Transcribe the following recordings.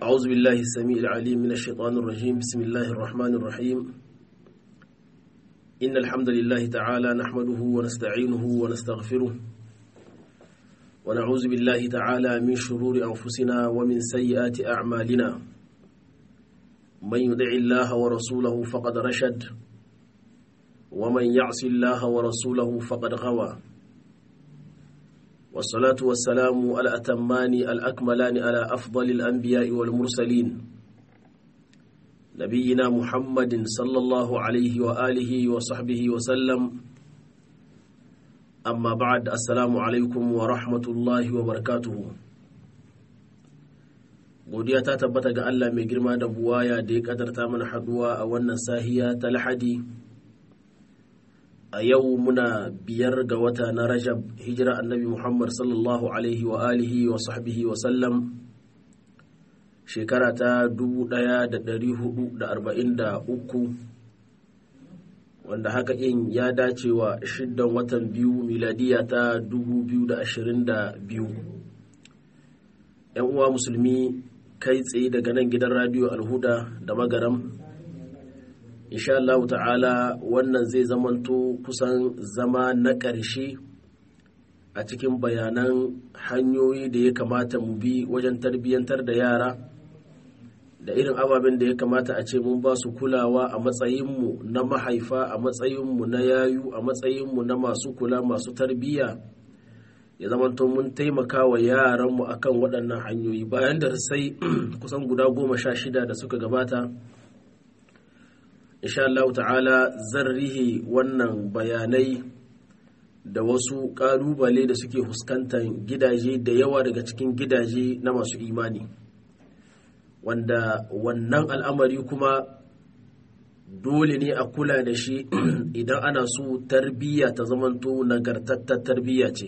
أعوذ بالله السميع العليم من الشيطان الرجيم بسم الله الرحمن الرحيم إن الحمد لله تعالى نحمده ونستعينه ونستغفره ونعوذ بالله تعالى من شرور أنفسنا ومن سيئات أعمالنا من يدع الله ورسوله فقد رشد ومن يعص الله ورسوله فقد غوى والصلاة والسلام الأتمان الأكملان على أفضل الأنبياء والمرسلين نبينا محمد صلى الله عليه وآله وصحبه وسلم أما بعد السلام عليكم ورحمة الله وبركاته godiya ta tabbata ga Allah mai girma da buwaya da ya kadarta mana haduwa a wannan sahiya ta lahadi a yau muna biyar ga wata na rajab hijira annabi muhammad sallallahu alaihi wa alihi wa sahbihi wa sallam shekara ta 1443 wanda haka in ya dace wa shiddan watan biyu miladiya ta 2022 yan uwa musulmi kai tsaye daga nan gidan radiyo alhuda da magaram insha Allah ta'ala wannan zai zamanto kusan zama na ƙarshe a cikin bayanan hanyoyi da ya kamata mu bi wajen tarbiyyantar da yara da irin ababen da ya kamata a ce mun ba su kulawa a matsayinmu na mahaifa a matsayinmu na yayu a matsayinmu na masu kula masu tarbiyya ya zamanto mun taimaka wa yaranmu akan waɗannan hanyoyi bayan da sai kusan guda goma sha shida da suka gabata insha Allah ta'ala zan rihe wannan bayanai da wasu ƙalubale da suke fuskantar gidaje da yawa daga cikin gidaje na masu imani wanda wannan al'amari kuma dole ne a kula da shi idan ana so tarbiyya ta zamanto nagartattar tarbiyya ce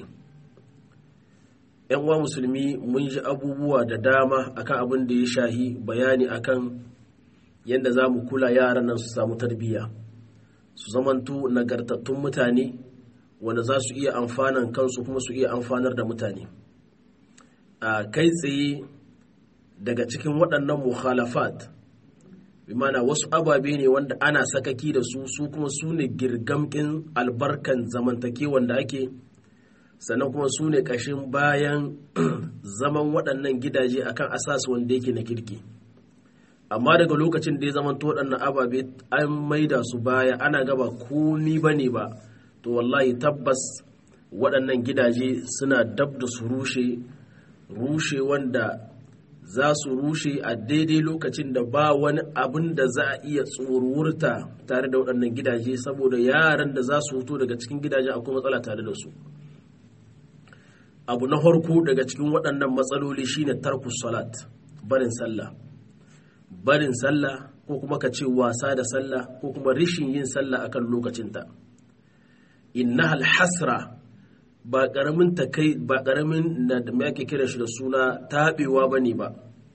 yan uwa musulmi mun ji abubuwa da dama akan abin da ya shahi bayani akan yadda za mu kula yaran nan su samu tarbiyya su zamanto nagartattun mutane wanda za su iya amfanan kansu kuma su iya amfanar da mutane a kai tsaye daga cikin waɗannan mukhalafat bimana wasu ababe ne wanda ana sakaki da su su kuma su ne girgamkin albarkan zamantakewan da ake sannan kuma su ne ƙashin bayan zaman waɗannan gidaje akan asas wanda yake na kirki amma daga lokacin da ya zama waɗannan ababe an maida su baya ana gaba komi ba ne ba to wallahi tabbas waɗannan gidaje suna dab da su rushe rushe wanda za su rushe a daidai lokacin da ba wani abin da za a iya tsorurta tare da waɗannan gidaje saboda yaran da za su fito daga cikin gidaje akwai matsala tare da su abu na farko daga cikin waɗannan matsaloli shine tarkus salat barin sallah barin sallah ko kuma ka ce wasa da sallah ko kuma rishin yin sallah akan lokacinta inna hasra ba karamin takai ba karamin na da yake kira shi da suna tabewa bane ba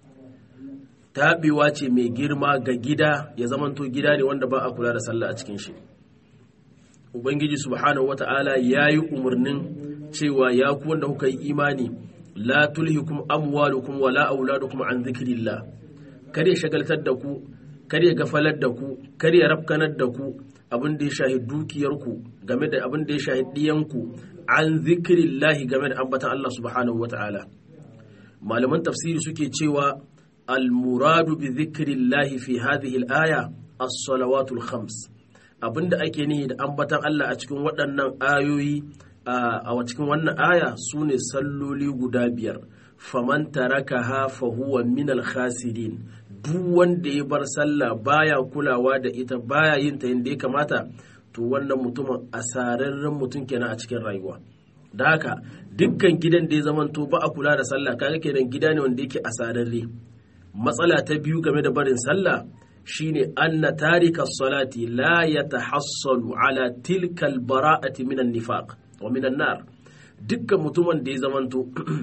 tabewa ce mai girma ga gida ya zamanto gida ne wanda ba a kula da sallah a cikin shi ubangiji subhanahu wata'ala yayi umarnin cewa ya ku wanda kuka yi imani la tulhikum amwalukum wala auladukum an dhikrillah kar ya shagaltar da ku kar ya gafalar da ku kar ya rafkanar da ku abin da ya shahi dukiyarku game da abin da ya shahi diyanku an zikirillahi game da ambatan Allah subhanahu wa ta'ala malaman tafsiri suke cewa almuradu bi zikirillahi fi hadhihi al-aya as-salawatul khams abinda ake nihi da ambatan Allah a cikin waɗannan ayoyi a cikin wannan aya sune salloli guda biyar faman tarakaha fa huwa min al-khasirin duk wanda ya bar sallah baya kulawa da ita baya yin ta yadda ya kamata to wannan mutumin asararren mutum kenan a cikin rayuwa da haka dukkan gidan da ya zamanto ba a kula da sallah kaga kenan gida ne wanda yake asararre matsala ta biyu game da barin sallah shine anna tarika salati la yatahassalu ala tilka al-bara'ati minan nifaq wa minan nar dukkan mutumin da ya zamanto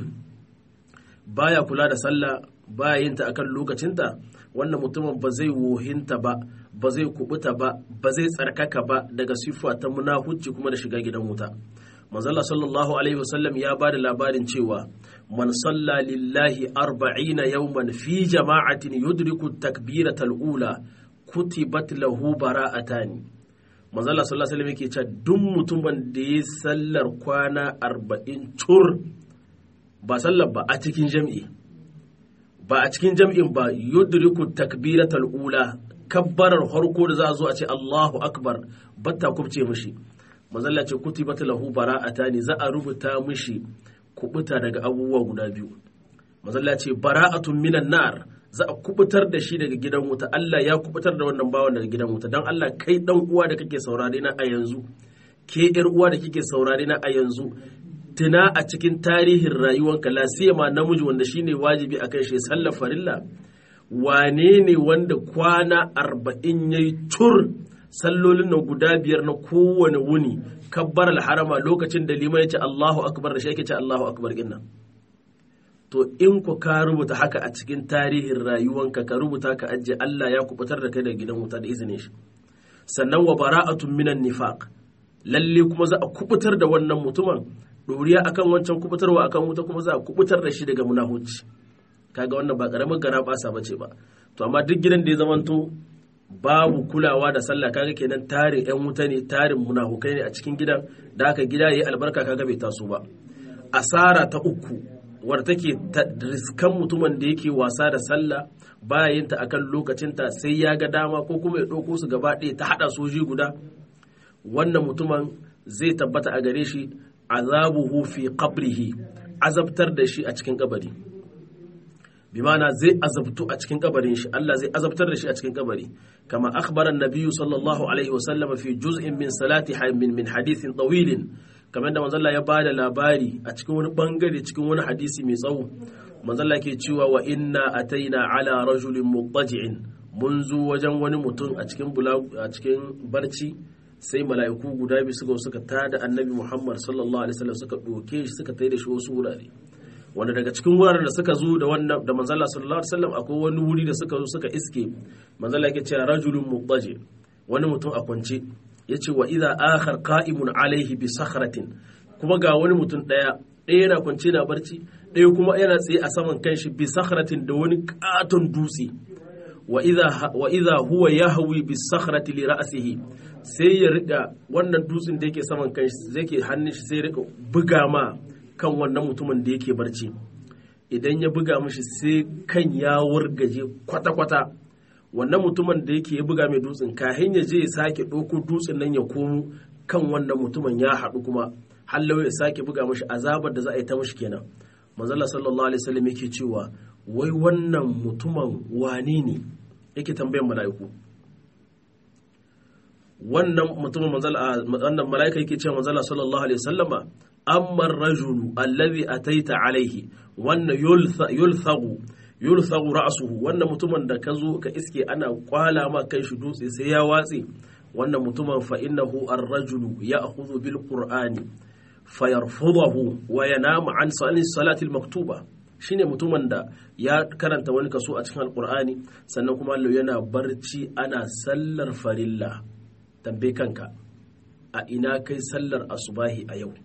baya kula da sallah baya yin ta akan lokacinta wannan mutumin ba zai wohinta ba ba zai kubuta ba ba zai tsarkaka ba daga siffa ta munahucci kuma da shiga gidan wuta manzala sallallahu alaihi wasallam ya ba da labarin cewa man salla lillahi arba'ina yawman fi jama'atin yudriku takbiratal ula kutibat lahu bara'atani manzala sallallahu alaihi wasallam yake cewa duk mutumin da ya sallar kwana arba'in tur ba sallar ba a cikin jam'i ba a cikin jam'in ba yudriku takbiratal ula kabbarar harko da za a zo a ce Allahu akbar batta kubce mishi manzalla ce kutibat lahu bara'atani za a rubuta mishi kubuta daga abubuwa guda biyu manzalla ce bara'atun minan nar za a kubutar da shi daga gidan wuta Allah ya kubutar da wannan bawan daga gidan wuta dan Allah kai dan uwa da kake saurare na a yanzu ke yar uwa da kike saurare na a yanzu tuna a cikin tarihin rayuwanka la siyama namiji wanda shine wajibi akan shi sallar farilla wane ne wanda kwana arba'in yayi tur sallolin nan guda biyar na kowane wuni kabbar harama lokacin da liman ya ce Allahu akbar da shi yake ce Allahu akbar din to in ku ka rubuta haka a cikin tarihin rayuwanka ka rubuta ka ajiye Allah ya kubutar da kai daga gidan wuta da izinin shi sannan wa bara'atun minan nifaq lalle kuma za a kubutar da wannan mutumin doriya akan wancan kubutarwa akan wuta kuma za a kubutar da shi daga munahuci kaga wannan ba karamin gara basa bace ba to amma duk gidan da ya zamanto babu kulawa da sallah kaga kenan tarin yan wuta ne tarin munafukai ne a cikin gidan da haka gida yayi albarka kaga bai taso ba asara ta uku wadda take riskan mutumin da yake wasa da sallah bayan ta akan lokacinta sai ya ga dama ko kuma ya ɗauko su gaba ɗaya ta haɗa soji guda wannan mutumin zai tabbata a gare shi azabuhu fi qabrihi azabtar da shi a cikin kabari bi mana zai azabtu a cikin kabarin shi Allah zai azabtar da shi a cikin kabari kama akhbara an-nabiy sallallahu alaihi wa sallam fi juz'in min salati min min hadithin tawilin kamar da manzalla ya bada labari a cikin wani bangare cikin wani hadisi mai tsawo manzalla ke cewa wa inna ataina ala rajulin muttaji'in mun zo wajen wani mutum a cikin a cikin barci sai mala'iku guda biyu suka suka tada annabi Muhammad sallallahu alaihi wasallam suka doke shi suka taida shi wasu wurare wanda daga cikin wuraren da suka zo da wannan da manzalla sallallahu alaihi wasallam akwai wani wuri da suka zo suka iske manzalla yake cewa rajulun muttaji wani mutum a kwance yace wa idza akhar qa'imun alaihi bi sakhratin kuma ga wani mutum daya ɗaya yana kwance na barci ɗaya kuma yana tsaye a saman kanshi bi sakhratin da wani katon dutse wa idza huwa yahwi bi sakhrati li ra'sihi sai ya rika wannan dutsen da yake saman kanshi zai ke hannun shi sai ya rika buga ma kan wannan mutumin da yake barci idan ya buga mishi sai kan ya wargaje kwata-kwata wannan mutumin da yake ya buga mai dutsen kahin ya je ya sake ɗauko dutsen nan ya komo kan wannan mutumin ya haɗu kuma hallau ya sake buga mishi azabar da za a yi ta mishi kenan manzala sallallahu alaihi wasallam yake cewa wai wannan mutumin wane ne yake tambayan mala'iku wannan mutumin manzala wannan mala'ika yake cewa manzala sallallahu alaihi wasallama amma rajulu allazi ataita alaihi wannan yulthagu yulthagu ra'suhu wannan mutumin da ka zo ka iske ana kwala ma kai shi dutse sai ya watse wannan mutumin fa innahu ar-rajulu ya'khudhu bil qur'ani fayarfudahu wa yanamu an salati al-maktuba shine mutumin da ya karanta wani kaso a cikin alqur'ani sannan kuma Allah yana barci ana sallar farilla tambaye kanka a ina kai sallar asubahi a yau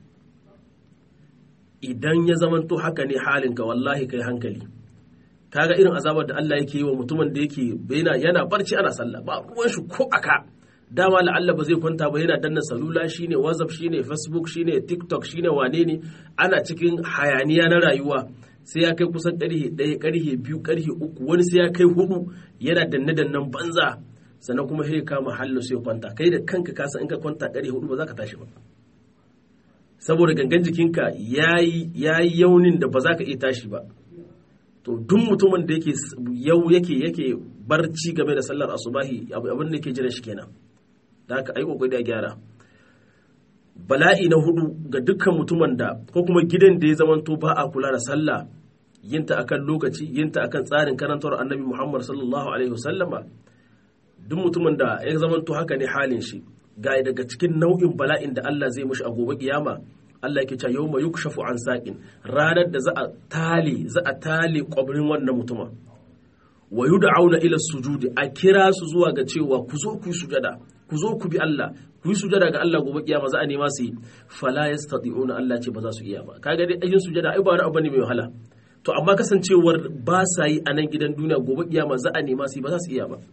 idan ya zamanto haka ne halinka wallahi kai hankali kaga irin azabar da Allah yake yi wa mutumin da yake yana barci ana sallah ba ruwan shi ko aka dama la'alla ba zai kwanta ba yana danna salula shine whatsapp shine facebook shine tiktok shine wane ne ana cikin hayaniya na rayuwa sai ya kai kusan karhe ɗaya karhe biyu karhe uku wani sai ya kai hudu yana danne dannen banza sannan kuma sai kama hallo sai kwanta kai da kanka kasa in ka kwanta karhe hudu ba za ka tashi ba saboda gangan jikinka ya yi yaunin da ba za ka iya tashi ba to duk mutumin da yake yau yake yake barci game da sallar asubahi abin da yake jira shi kenan da haka ai kokari da gyara bala'i na hudu ga dukkan mutumin da ko kuma gidan da ya zamanto ba a kula da sallah yinta akan lokaci yinta akan tsarin karantar annabi Muhammad sallallahu alaihi wasallama duk mutumin da ya zamanto haka ne halin shi ga daga cikin nau'in bala'in da Allah zai mushi a gobe kiyama Allah yake cewa yawma yukshafu an saqin ranar da za a tale za a tale kwabrin wannan mutumin wa yud'auna ila sujudi a kira su zuwa ga cewa ku zo ku yi sujada ku zo ku bi Allah ku yi sujada ga Allah gobe kiyama za a nema su yi fala yastati'una Allah ce ba za su iya ba kaga dai ayin sujada ai ba wani abu ne mai wahala to amma kasancewar ba sa yi a nan gidan duniya gobe kiyama za a nema su yi ba za su iya ba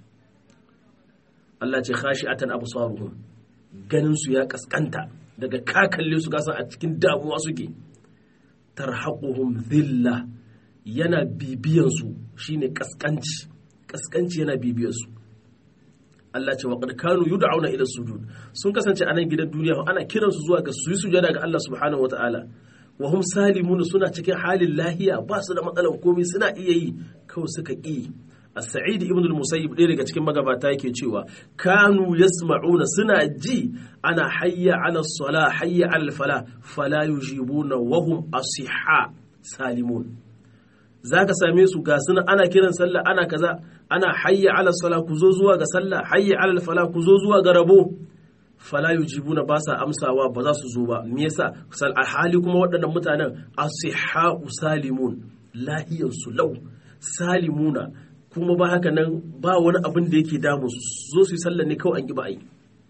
Allah ce khashi'atan absaruhum ganin su ya kaskanta daga ka kalle su kasan a cikin damuwa suke tarhaquhum dhilla yana bibiyan su shine kaskanci kaskanci yana bibiyan su Allah ce wa qad kanu yud'auna ila sujud sun kasance a nan gidan duniya ana kiran su zuwa ga su yi sujada ga Allah subhanahu wataala wa hum salimun suna cikin halin lahiya ba su da matsalan komai suna iya yi kawai suka ƙi as-sa'id ibn al-musayyib ɗaya daga cikin magabata yake cewa kanu yasma'una suna ji ana hayya ala sala hayya ala fala fala yujibuna wa hum asihha salimun zaka same su ga suna ana kiran sallah ana kaza ana hayya ala sala ku zo zuwa ga sallah hayya ala fala ku zo zuwa ga rabo fala yujibuna ba sa amsawa ba za su zo ba me yasa sal hali kuma waɗannan mutanen asihha salimun lahiyar su lau salimuna kuma ba haka nan ba wani abin da yake damu su zo su yi sallah ne kawai an ki ba ai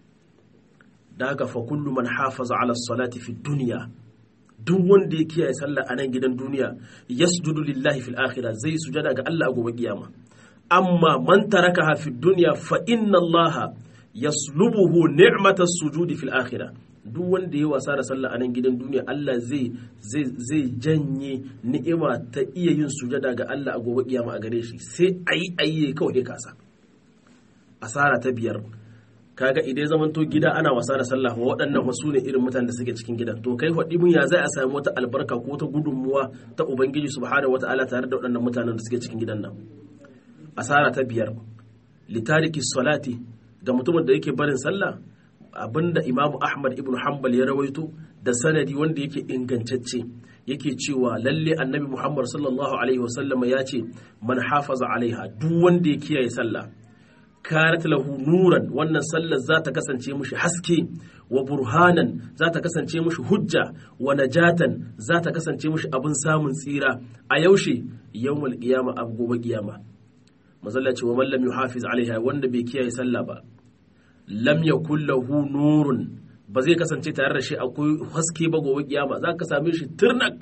da haka fa kullu man hafaza ala salati fi dunya duk wanda ya kiyaye sallah a nan gidan duniya yasjudu lillahi fil akhirah zai sujada ga Allah a gobe kiyama amma man tarakaha fi dunya fa inna Allah yaslubuhu ni'mata sujudi fil akhirah duk wanda ya wasa da sallah a nan gidan duniya Allah zai zai zai janye ni'ima ta iya yin sujada ga Allah a gobe kiyama a gare shi sai ayi ayi kawai kasa asara ta biyar kaga idan zaman to gida ana wasa da sallah wa waɗannan wasu ne irin mutanen da suke cikin gidan to kai faɗi mun ya zai a samu wata albarka ko ta gudunmuwa ta ubangiji subhanahu wataala tare da waɗannan mutanen da suke cikin gidan nan asara ta biyar litariki salati ga mutumin da yake barin sallah abinda imamu ahmad ibn hanbal ya rawaito da sanadi wanda yake ingantacce yake cewa lalle annabi muhammad sallallahu alaihi wasallama ya ce man hafaza alaiha duk wanda ya kiyaye sallah karat lahu nuran wannan sallar za ta kasance mushi haske wa burhanan za ta kasance mushi hujja wa najatan za ta kasance mushi abin samun tsira a yaushe yawmul qiyama a gobe qiyama mazalla ce wa man lam yuhafiz alaiha wanda bai kiyaye sallah ba lam yakul lahu nurun ba zai kasance tare da shi akwai haske ba gobe kiyama za ka same shi turnak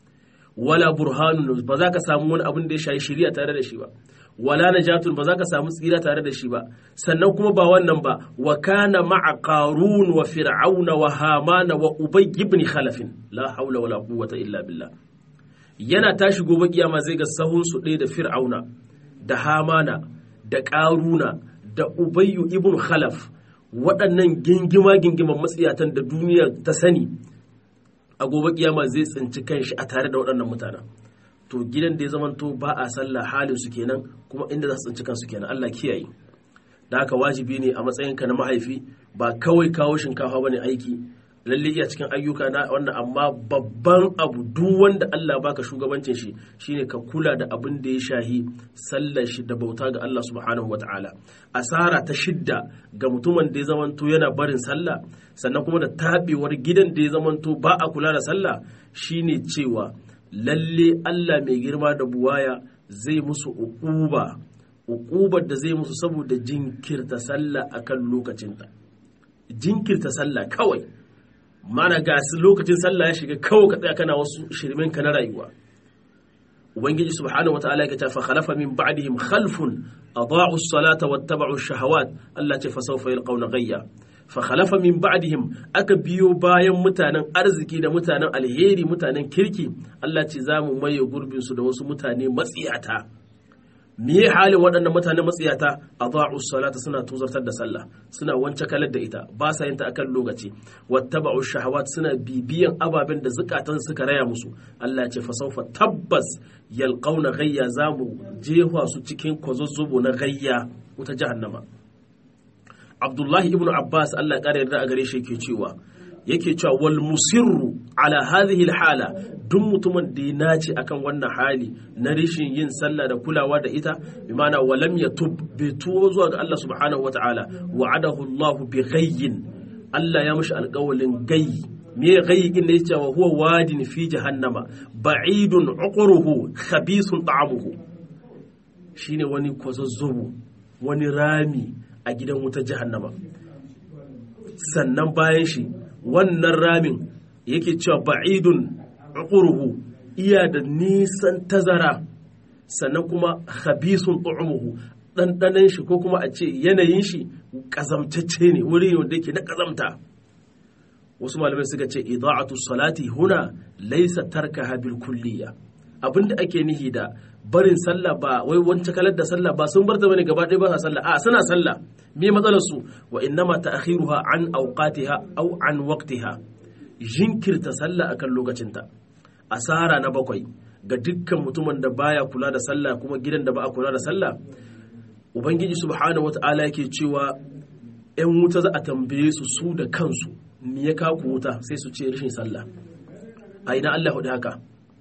wala burhanun ba za ka samu wani abin da ya shayi shari'a tare da shi ba wala najatun ba za ka samu tsira tare da shi ba sannan kuma ba wannan ba wa kana ma'a qarun wa fir'auna wa hamana wa ubay ibn khalaf la haula wala quwwata illa billah yana tashi gobe kiyama zai ga sahun su ɗaya da fir'auna da hamana da qaruna da ubayyu ibn khalaf waɗannan gingima gingiman matsiyatan da duniya ta sani a gobe kiyama zai tsinci kanshi a tare da waɗannan mutanen to gidan da ya zamanto ba a sallah halin su kenan kuma inda za su tsinci kansu kenan Allah kiyaye da haka wajibi ne a matsayinka na mahaifi ba kawai kawo shinkafa bane aiki lalle iya cikin ayyuka na wannan amma babban abu duk wanda Allah baka shugabancin shi shine ka kula da abin da ya shahi sallar shi da bauta ga Allah subhanahu wataala asara ta shidda ga mutumin da ya zamanto yana barin sallah sannan kuma da tabewar gidan da ya zamanto ba a kula da sallah shine cewa lalle Allah mai girma da buwaya zai musu uquba uqubar da zai musu saboda jinkirta sallah akan lokacinta jinkirta sallah kawai mana ga lokacin sallah ya shiga kawai ka tsaya kana wasu shirmin ka na rayuwa ubangiji subhanahu wataala ya ce fa khalafa min ba'dihim khalfun adaa'u as-salata wattaba'u ash-shahawat Allah ce fa sawfa yalqawna ghayya fa khalafa min ba'dihim aka biyo bayan mutanen arziki da mutanen alheri mutanen kirki Allah ce za mu maye gurbin su da wasu mutane matsiyata me halin waɗannan mutane matsiyata adaa'u salata suna tuzartar da sallah suna wance kalar da ita ba sa yin ta akan lokaci wattaba'u shahawat suna bibiyan ababen da zukatan suka raya musu Allah ya ce fa sawfa tabbas yalqauna ghayya zamu jefa su cikin kwazazzubo na gayya wuta jahannama Abdullahi ibn Abbas Allah ya kare yarda a gare shi yake cewa yake cewa wal musirru ala hadhihi hala duk mutumin da ya nace akan wannan hali na rishin yin sallah da kulawa da ita bi ma'ana walam yatub bi tuwo zuwa ga Allah subhanahu wata'ala wa'adahu Allah bi ghayyin Allah ya mishi alƙawalin gayyi me gayyi din da yace wa huwa wadin fi jahannama ba'idun uqruhu khabisun ta'amuhu shine wani kwazazzobo wani rami a gidan wutar jahannama sannan bayan shi wannan ramin yake cewa ba'idun uqruhu iya da nisan tazara sannan kuma khabisun tu'muhu ɗanɗanan shi ko kuma a ce yanayin shi ƙazamtacce ne wuri wanda yake na ƙazamta wasu malamai suka ce ida'atu salati huna laisa tarkaha bil kulliya abinda ake nihi da barin sallah ba wai wancan kalar da sallah ba sun bar ta bane gaba ɗaya ba sa sallah a suna sallah me matsalar su wa innama ta'khiruha an awqatiha aw an waqtiha jinkirta sallah akan lokacinta asara na bakwai ga dukkan mutumin da baya kula da sallah kuma gidan da ba a kula da sallah ubangiji subhanahu wata'ala yake cewa yan wuta za a tambaye su su da kansu me ya kaku wuta sai su ce rashin sallah a ina Allah hudu haka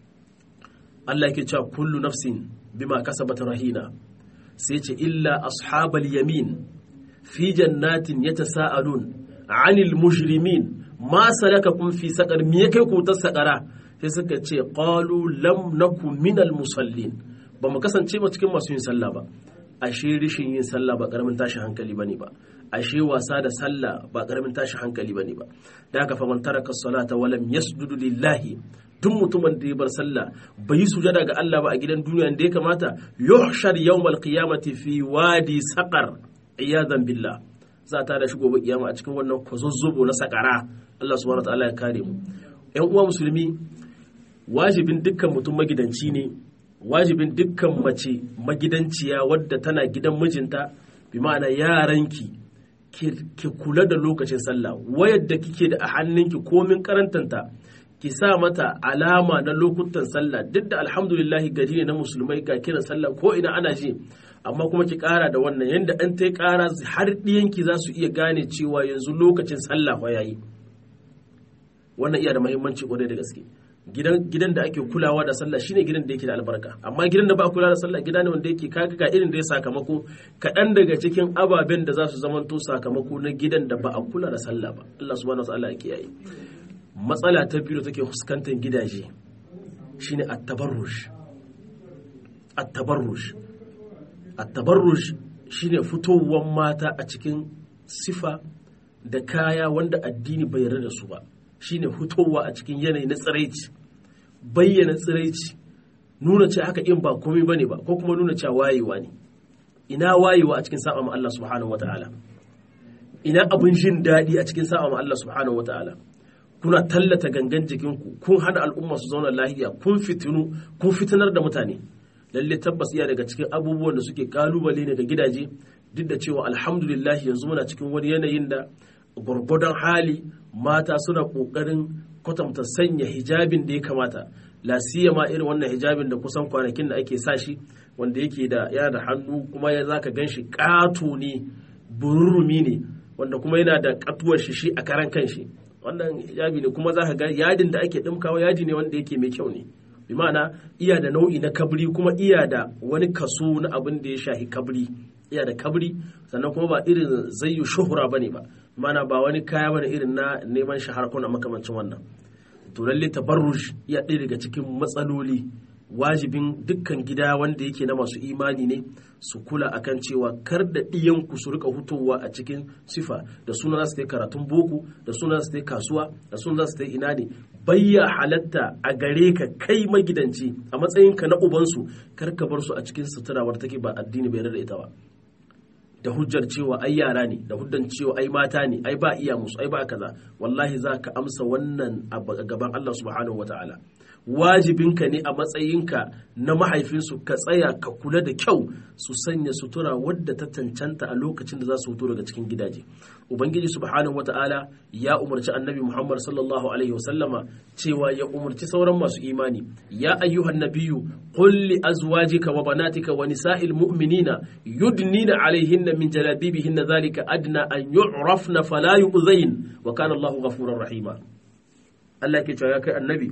Allah yake cewa kullu nafsin bima kasabat rahina sai ce illa ashabal yamin fi jannatin yatasaalun anil mujrimin ma salakakum fi saqar me ya kai ku ta saqara sai suka ce qalu lam naku minal musallin ba mu kasance ba cikin masu yin sallah ba ashe rishin yin sallah ba karamin tashi hankali bane ba ashe wasa da sallah ba karamin tashi hankali bane ba da haka faman taraka salata walam yasjudu lillahi duk mutumin da ya bar sallah bai yi sujada ga Allah ba a gidan duniya da ya kamata yuhshar yawmal qiyamati fi wadi saqar iyadan billah za ta da shi gobe kiyama a cikin wannan kwazozzobo na sakara Allah subhanahu wa ta'ala ya kare mu ƴan uwa musulmi wajibin dukkan mutum magidanci ne wajibin dukkan mace magidanciya wadda tana gidan mijinta bi ma'ana yaranki ki kula da lokacin sallah wayar da kike da a hannunki komin karantanta ki sa mata alama na lokutan sallah duk da alhamdulillahi gari ne na musulmai ga kiran sallah ko ina ana ji amma kuma ki kara da wannan yanda an ta kara har ɗiyanki za su iya gane cewa yanzu lokacin sallah fa yayi wannan iya da muhimmanci kwarai da gaske gidan da ake kulawa da sallah shine gidan da yake da albarka amma gidan da ba a kula da sallah gida ne wanda yake kaga ga irin da ya sakamako kaɗan daga cikin ababen da za su zamanto sakamako na gidan da ba a kula da sallah ba Allah subhanahu wa ta'ala ya kiyaye matsala ta biyu da take fuskantar gidaje shine at-tabarruj at-tabarruj at-tabarruj shine fitowar mata a cikin sifa da kaya wanda addini bai yarda da su ba shine fitowa a cikin yanayi na tsiraici bayyana tsiraici nuna ce haka in ba komai bane ba ko kuma nuna cewa wayewa ne ina wayewa a cikin sa'a ma Allah subhanahu wataala ina abin jin daɗi a cikin sa'a ma Allah subhanahu wataala kuna tallata gangan jikinku kun hana al'umma su zauna lahiya kun fitinu kun fitinar da mutane lalle tabbas iya daga cikin abubuwan da suke kalubale ne ga gidaje duk da cewa alhamdulillah yanzu muna cikin wani yanayin da gwargwadon hali mata suna ƙoƙarin kwatanta sanya hijabin da ya kamata la ma irin wannan hijabin da kusan kwanakin da ake sa shi wanda yake da yana da hannu kuma ya zaka gan shi ƙato ne bururumi ne wanda kuma yana da katuwar shi shi a karan kanshi wannan hijabi ne kuma zaka ga yadin da ake ɗimkawa yadi ne wanda yake mai kyau ne bi ma'ana iya da nau'i na kabri kuma iya da wani kaso na abin da ya shahi kabri iya da kabri sannan kuma ba irin zayyu shuhura bane ba mana ba wani kaya bane irin na neman shahara ko na makamancin wannan to lalle tabarruj iya ɗaya daga cikin matsaloli wajibin dukkan gida wanda yake na masu imani ne su kula akan cewa kar da ɗiyanku su rika hutowa a cikin sifa da suna za su yi karatun boko da suna za su yi kasuwa da suna za su yi ina ne bayya halatta a gare ka kai magidanci a matsayinka na ubansu kar ka bar su a cikin sutura wadda take ba addini bai da ita ba da hujjar cewa ai yara ne da hujjar cewa ai mata ne ai ba iya musu ai ba kaza wallahi za ka amsa wannan a gaban Allah subhanahu wataala wajibinka ne a matsayinka na mahaifinsu ka tsaya ka kula da kyau su sanya sutura wadda ta cancanta a lokacin da za su fito daga cikin gidaje ubangiji subhanahu wata'ala ya umarci annabi muhammad sallallahu alaihi wasallama cewa ya umarci sauran masu imani ya ayyuhan nabiyyu qul li azwajika wa banatika wa nisa'il mu'minina yudnina alaihinna min jalabibihinna dhalika adna an yu'rafna fala yu'zain wa kana allahu ghafurur rahima Allah ke cewa ya kai annabi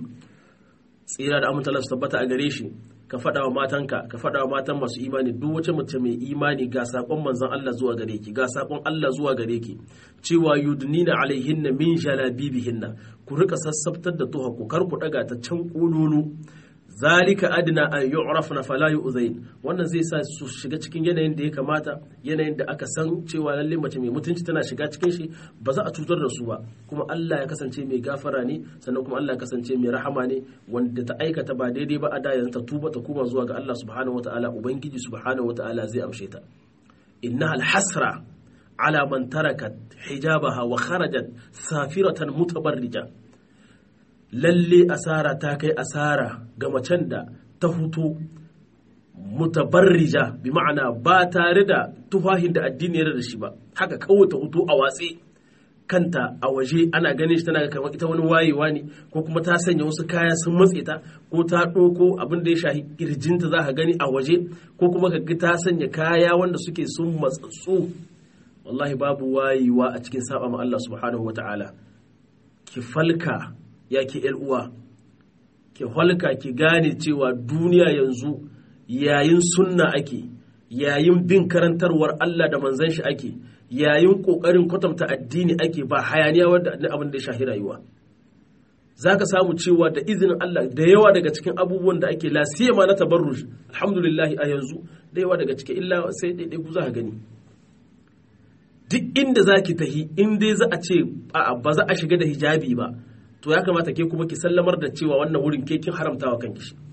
tsira da amintalar su tabbata a gare shi ka faɗa wa matanka ka faɗa wa matan masu imani duk wace mace mai imani ga saƙon manzon Allah zuwa gare ki ga saƙon Allah zuwa gare ki cewa yudnina alaihinna min jalabibihinna ku rika sassabtar da tuha ku kar ku daga ta can kululu zalika adna an yu'rafna fala yu'zain wannan zai sa su shiga cikin yanayin da ya kamata yanayin da aka san cewa lalle mace mai mutunci tana shiga cikin shi ba za a cutar da su ba kuma Allah ya kasance mai gafara ne sannan kuma Allah ya kasance mai rahama ne wanda ta aikata ba daidai ba a da yanzu ta tuba ta koma zuwa ga Allah subhanahu wataala ubangiji subhanahu wataala zai amshe ta innaha alhasra ala man tarakat hijabaha wa kharajat safiratan mutabarrija lalle asara ta kai asara ga macen da ta hutu mutabarrija bi ma'ana ba tare da tufahin da addini ya da shi ba haka kawai ta hutu a watsi kanta a waje ana ganin shi tana kamar ita wani wayewa ne ko kuma ta sanya wasu kaya sun matse ta ko ta ɗauko abin da ya shahi kirjinta za ka gani a waje ko kuma ka ta sanya kaya wanda suke sun matsatsu wallahi babu wayewa a cikin saba ma Allah subhanahu wata'ala ki falka ya ke uwa ki falka ki gane cewa duniya yanzu yayin sunna ake yayin bin karantarwar Allah da manzon shi ake yayin kokarin kwatanta addini ake ba hayaniya wanda abin da ya shahi rayuwa zaka samu cewa da izinin Allah da yawa daga cikin abubuwan da ake lasiyama na tabarruj alhamdulillah a yanzu da yawa daga cikin illa sai daidai ku za ka gani duk inda za ki tahi in dai za a ce ba za a shiga da hijabi ba to ya kamata ke kuma ki sallamar da cewa wannan wurin ke kin haramta wa kanki shi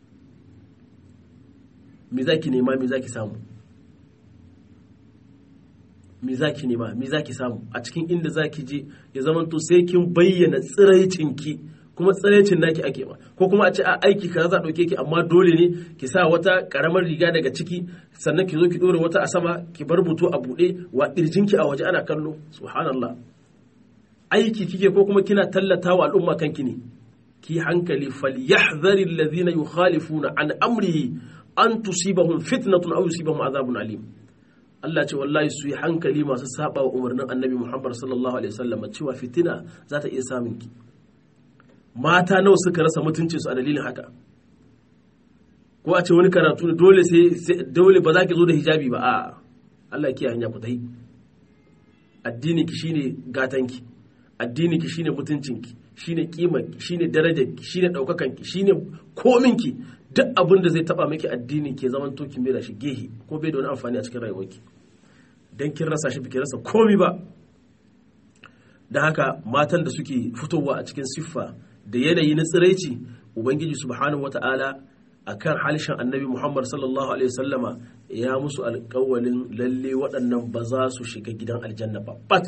me za ki nema me za ki samu me za ki nema me za ki samu a cikin inda za ki je ya zama to sai kin bayyana tsiraicinki kuma tsiraicin naki ake ba ko kuma a ce a aiki kaza za ɗauke ki amma dole ne ki sa wata karamar riga daga ciki sannan ki zo ki ɗora wata a sama ki bar buto a buɗe wa ƙirjinki a waje ana kallo subhanallah aiki kike ko kuma kina tallata wa al'umma kanki ne ki hankali falyahdhari alladhina yukhalifuna an amrihi an tusibahum fitnatun aw yusibahum azabun alim Allah ce wallahi su yi hankali masu saba wa umarnin annabi Muhammad sallallahu alaihi wasallam cewa fitina za ta iya samun ki mata nawa suka rasa mutuncin su a dalilin haka ko a ce wani karatu ne dole sai dole ba za ki zo da hijabi ba a Allah ya kiyaye hanya ku tai addini ki shine gatanki addini ki shine mutuncinki shine kimarki shine darajarki shine daukakanki shine kominki duk abin da zai taba miki addini ke zaman to kin da shi gehe ko bai da wani amfani a cikin rayuwarki dan kin rasa shi biki rasa komi ba dan haka matan da suke fitowa a cikin siffa da yanayi na tsiraici ubangiji subhanahu wataala akan halishin annabi muhammad sallallahu alaihi wasallama ya musu alƙawalin lalle waɗannan ba za su shiga gidan aljanna ba bat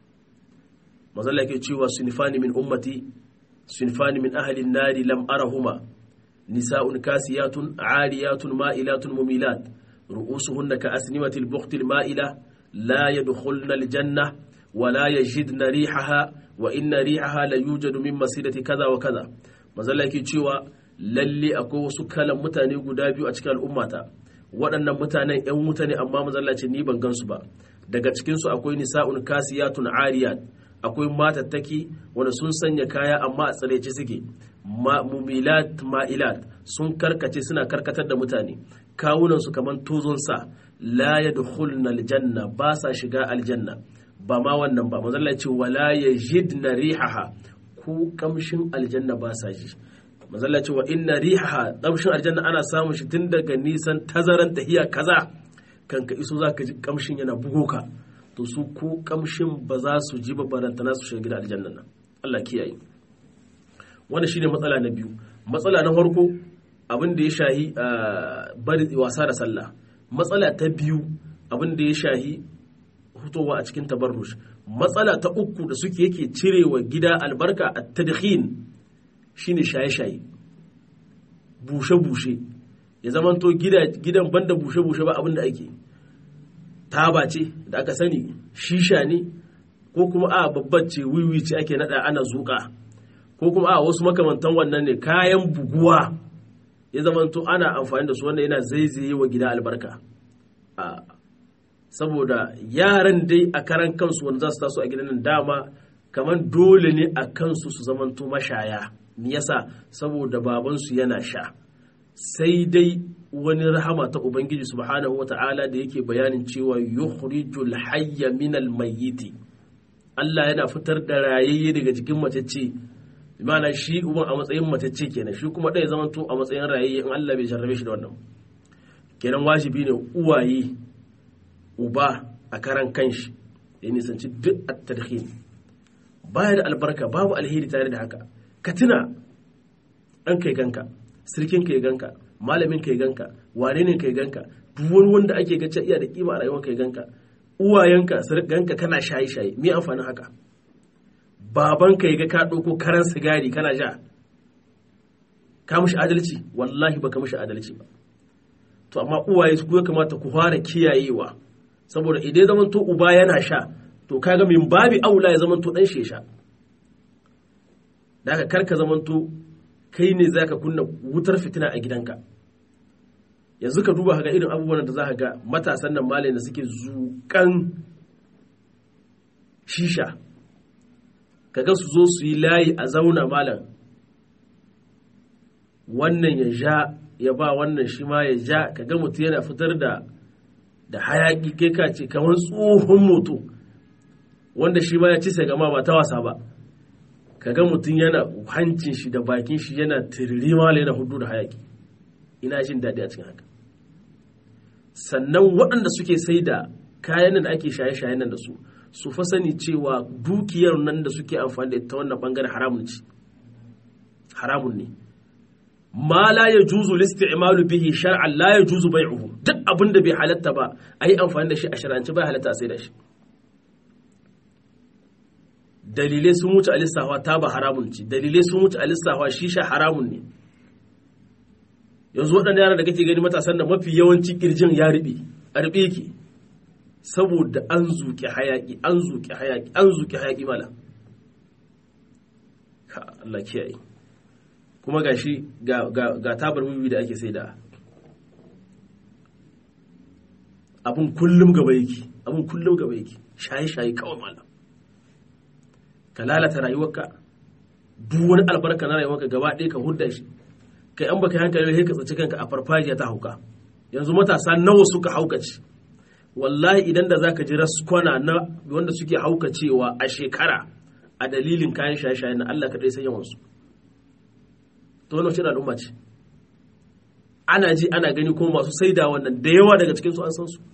mazalla ke cewa sunifani min ummati sunifani min ahalin nari lam arahuma nisa'un kasiyatun ariyatun ma'ilatun mumilat ru'usuhunna ka asnimatil buqtil ma'ila la yadkhulna aljanna wa la yajidna rihaha wa inna rihaha la yujadu min masidati kaza wa kaza mazalla ke cewa lalle akwai wasu kalan mutane guda biyu a cikin al'ummata waɗannan mutanen 'yan wuta ne amma mazalla ce ni ban gansu ba daga cikinsu akwai nisa'un kasiyatun ariyat akwai matattaki wanda sun sanya kaya amma a tsarece suke mumilat ma'ilat sun karkace suna karkatar da mutane kawunansu kamar tozon sa la yadkhulna aljanna ba sa shiga aljanna ba ma wannan ba manzo ce wala yajidna rihaha ku kamshin aljanna ba sa ji manzo ce wa inna rihaha kamshin aljanna ana samun shi tun daga nisan tazaran tahiya kaza kanka iso zaka ji kamshin yana bugo ka to su ko kamshin ba za su ji ba barantana su shiga gidan aljanna nan Allah kiyaye wannan shine matsala na biyu matsala na farko abin da ya shahi bari wasa da sallah matsala ta biyu abin da ya shahi hutowa a cikin tabarrush matsala ta uku da suke yake cirewa gida albarka a tadkhin shine shaye-shaye bushe-bushe ya zamanto gidan banda bushe-bushe ba abin da ake taba ce da aka sani shisha ne ko kuma a babbar ce wiwi ce ake nada ana zuka ko kuma a wasu makamantan wannan ne kayan buguwa ya zamanto ana amfani da su wannan yana zaizaye wa gida albarka saboda yaran dai a karan kansu wanda za su taso a gidan nan dama kamar dole ne a kansu su zamanto mashaya me yasa saboda babansu yana sha sai dai wani rahama ta ubangiji subhanahu wata'ala da yake bayanin cewa yukhrijul hayya minal mayyiti Allah yana fitar da rayayye daga jikin macece imana shi uban a matsayin matacce kenan shi kuma ɗaya zaman to a matsayin rayayye in Allah bai jarrabe shi da wannan kenan wajibi ne uwaye uba a karan kanshi ya nisanci duk at-tadkhin baya da albarka babu alheri tare da haka ka tuna ɗan kai ganka sirkin kai ganka malamin kai ganka wane ne kai ganka duk wani wanda ake gace iya da kima a rayuwar kai ganka uwayenka ganka kana shaye shaye me amfanin haka baban ka ga ka ɗauko karan sigari kana ja ka mushi adalci wallahi baka mushi adalci ba to amma uwaye su ya kamata ku fara kiyayewa saboda idan zaman to uba yana sha to kaga min babi aula ya zaman to dan shi sha da haka karka zaman to kai ne zaka kunna wutar fitina a gidanka yanzu ka duba ga irin abubuwan da za ka ga matasan nan malai da suke zuƙan shisha kaga su zo su yi layi a zauna malam wannan ya ja ya ba wannan shi ma ya ja kaga mutum yana fitar da da hayaki kai ka ce kamar tsohon moto wanda shi ma ya ci gama ba ta wasa ba kaga mutum yana hancin shi da bakin shi yana tiriri malam yana hudu da hayaki ina jin daɗi a cikin haka sannan waɗanda suke sai da kayan da ake shaye-shayen nan da su su fa sani cewa dukiyar nan da suke amfani da ita wannan bangaren haramun ce haramun ne ma la ya juzu listi'malu bihi shar'an la ya juzu bai'uhu duk abin da bai halatta ba a yi amfani da shi a shar'ance bai halatta a sai da shi dalilai sun wuce a lissafa ta ba haramun ce dalilai sun wuce a lissafa shisha haramun ne yanzu waɗanda yara da kake gani matasan da mafi yawanci kirjin ya riɓe a riɓe yake saboda an zuƙi hayaƙi an zuƙi hayaƙi an zuƙi hayaƙi mala ka Allah kiyaye kuma ga shi ga tabar wiwi da ake sai da abin kullum gaba yake abin kullum gaba yake shaye-shaye kawai mala ka lalata rayuwarka duk wani albarka na rayuwarka gaba ɗaya ka hudda shi kai an baka hankali sai ka tsaci kanka a farfajiya ta hauka yanzu matasa nawa suka haukace wallahi idan da zaka ji raskwana na wanda suke haukacewa a shekara a dalilin kayan shaye-shaye na Allah kaɗai san yawansu to wannan shirin al'umma ce ana ji ana gani kuma masu saida wannan da yawa daga cikin su an san su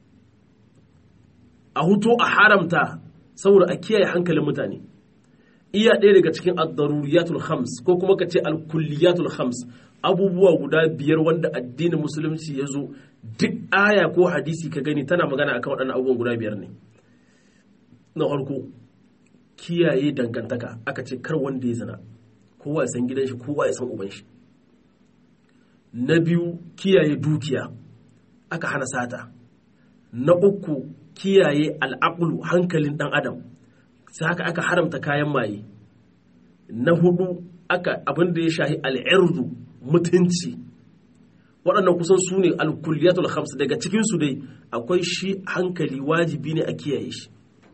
a huto a haramta saboda a kiyaye hankalin mutane iya ɗaya daga cikin ad-daruriyatul khams ko kuma ka ce al-kulliyatul khams abubuwa guda biyar wanda addinin musulunci ya zo duk aya ko hadisi ka gani tana magana akan waɗannan abubuwan guda biyar ne na farko kiyaye dangantaka aka ce kar wanda ya zina kowa ya san gidan shi kowa ya san uban shi na biyu kiyaye dukiya aka hana sata na uku kiyaye al'aqlu hankalin dan adam sai haka aka haramta kayan maye na hudu aka abin da ya shahi al'irdu mutunci waɗannan kusan su ne alkulliyatul khams daga cikinsu dai akwai shi hankali wajibi ne a kiyaye shi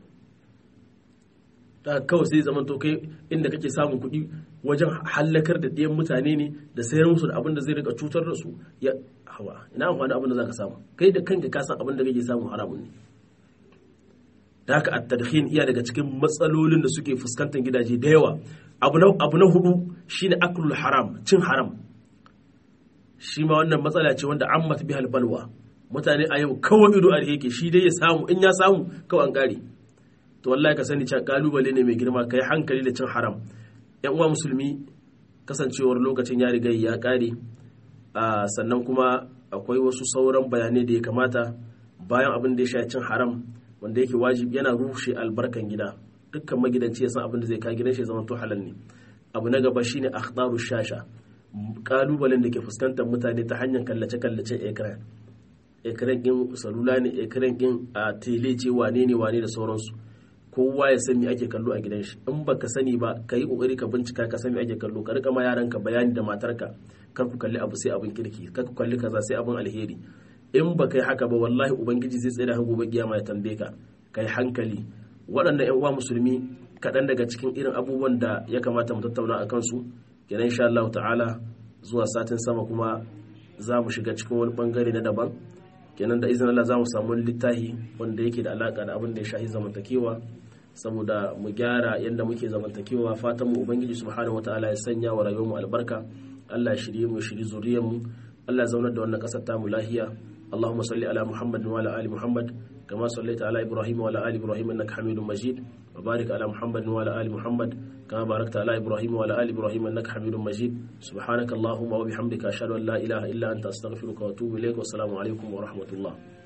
ta kawai sai zaman to kai inda kake samun kuɗi wajen hallakar da ɗiyan mutane ne da sayar musu da abin da zai rika cutar da su ya hawa ina amfani abin da za ka samu kai da kanka ka san abin da kake samu haramun ne da haka at-tadkhin iya daga cikin matsalolin da suke fuskantar gidaje da yawa abu na abu na hudu shine aklul haram cin haram shi ma wannan matsala ce wanda ammat bihal balwa mutane a yau kawai ido a yake shi dai ya samu in ya samu kawai an kare to wallahi ka sani cewa kalubale ne mai girma kai hankali da cin haram yan uwa musulmi kasancewar lokacin ya riga ya kare sannan kuma akwai wasu sauran bayanai da ya kamata bayan abin da ya sha cin haram wanda yake wajibi yana rushe albarkan gida dukkan magidanci ya san abin da zai ka gidan shi zama to halal ne abu na gaba shine akhdaru shasha kalubalen da ke fuskantar mutane ta hanyar kallace kallacen ekran ekran din salula ne ekran din a tele ce wane ne wane da sauransu kowa ya san me ake kallo a gidan shi in baka sani ba ka yi kokari ka bincika ka san me ake kallo ka rika ma yaranka bayani da matarka kar ku kalli abu sai abin kirki kar ku kalli kaza sai abin alheri in ba kai haka ba wallahi ubangiji zai tsaye da gobe kiyama ya tambaye ka kai hankali waɗannan yan uwa musulmi kaɗan daga cikin irin abubuwan da ya kamata mu tattauna a kansu kenan insha Allah ta'ala zuwa satin sama kuma za mu shiga cikin wani bangare na daban kenan da izinin Allah za mu samu littafi wanda yake da alaka da abin da ya shahi zamantakewa saboda mu gyara yadda muke zamantakewa fatan mu ubangiji subhanahu wataala ya sanya wa rayuwar mu albarka Allah ya shirye mu shiri zuriyar mu Allah ya zaunar da wannan kasar ta mu lahiya اللهم صل على محمد وعلى ال محمد كما صليت على ابراهيم وعلى ال ابراهيم انك حميد مجيد وبارك على محمد وعلى ال محمد كما باركت على ابراهيم وعلى ال ابراهيم انك حميد مجيد سبحانك اللهم وبحمدك اشهد ان لا اله الا انت استغفرك واتوب اليك والسلام عليكم ورحمه الله